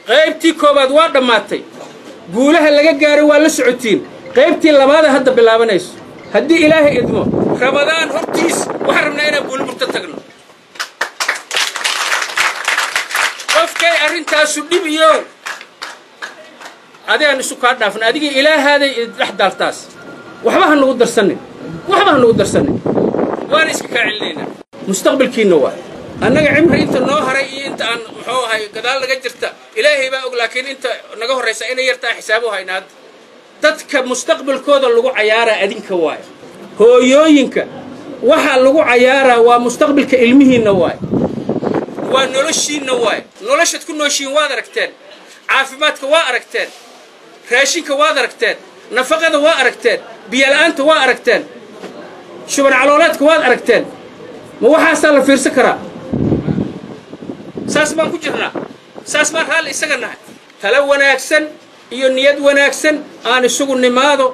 qaybtii koowaad waa dhammaatay guulaha laga gaaray waa la socotiin qaybtii labaada hadda bilaabanayso haddii ilaahay idmo ramadaan hortiis waxaan rabnaa inaan buuliburta tagno qofkay arrintaasu dhib iyo adigaan isu kaa dhaafna adigii ilaahaaday dhex daaltaas waxba ha nagu darsanin waxba ha nagu darsanin waana iska kaa celinaynaa mustaqbalkiinna waa annaga cimri inta noo haray iyo inta aan muxuu ahay gadaal naga jirta ilaahay baa og laakiin inta naga horraysa inay yartaa xisaabu hayna hadda dadka mustaqbalkooda lagu cayaaraa adinka waay hooyooyinka waxa lagu cayaaraa waa mustaqbalka ilmihiinna waay waa noloshiinna waay noloshaad ku nooshiin waad aragteen caafimaadka waa aragteen raashinka waad aragteen nafaqada waa aragteen biyola'aanta waa aragteen shuban caloolaadka waad aragteen ma waxaasaa la fiirsan karaa saas baan ku jirnaa saas baan raalli isaga nahay talo wanaagsan iyo niyad wanaagsan aan isugu nimaado